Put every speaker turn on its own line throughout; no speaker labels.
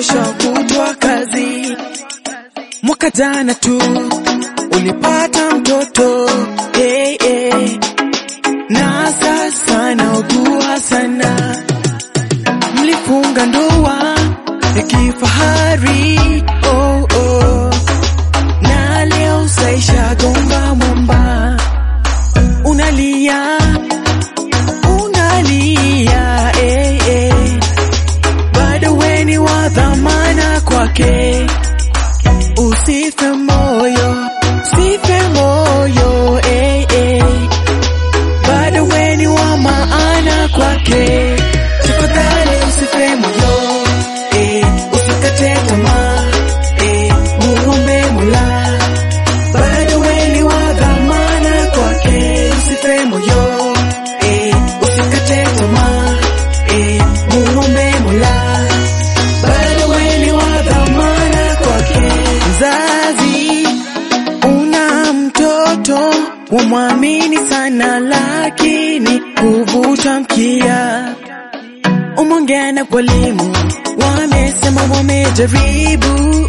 kesho kutwa kazi. Mwaka jana tu ulipata mtoto hey, hey. na sasa naugua sana. Mlifunga ndoa ya kifahari oh, oh. na leo saisha gonga mwamba, unalia unalia eh, eh. bado weni wa dhamana kwake, usife moyo, usife moyo eh, eh. bado weni wa maana kwake, tafadhali usife moyo eh, usikate tamaa eh, muombe Mola, bado weni wa dhamana kwake, usife moyo eh, usikate tamaa eh, muombe Mola, bado weni wa dhamana kwake. Mzazi una mtoto wamwamini sana, lakini kuvuta mkia umeongea na walimu, wamesema wamejaribu,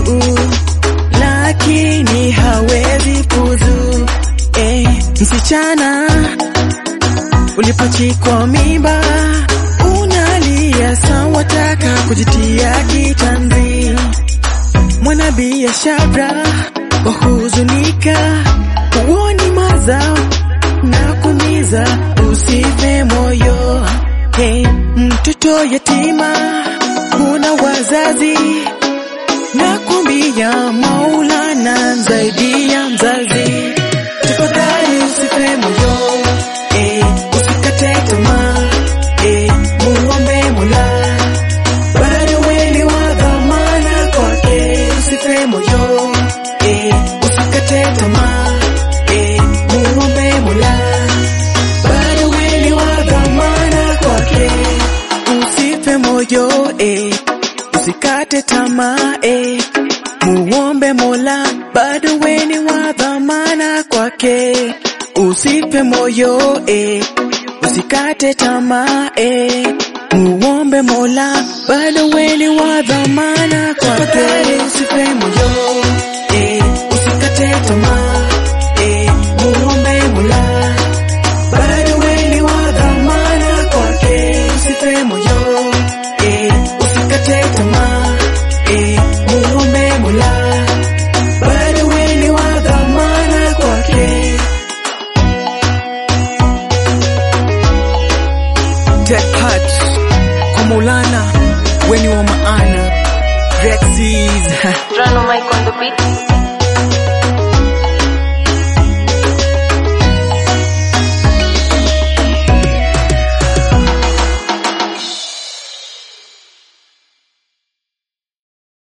lakini hawezi fuzu. Eh, msichana ulipachikwa mimba unalia sawa, taka kujitia kitanzi. Mwanabiashara wahuzunika, huoni mazao na kumiza, usife moyo. Hey, mtoto yatima huna wazazi, na kumbia Maulana zaidi ya mzazi. Tafadhali usife moyo, eh, usikate tamaa, eh, muombe Mola, bado weni wa dhamana kwake. Usife moyo, eh, usikate tamaa, eh, muombe Mola, bado weni wa dhamana kwake. Usife moyo, eh, usikate tamaa, eh, muombe Mola, bado weni wa dhamana kwake. Usife moyo, eh, usikate tamaa, eh, muombe Mola, bado weni wa dhamana kwake. Usife moyo, eh, usikate tamaa, eh, muombe Mola, bado weni wa dhamana kwake. Usife moyo, eh, usikate tamaa, eh, muombe Mola, bado weni wa dhamana kwake. Take heart kwa Maulana, weni wa maana. Rexis
Rano Mike on the beat.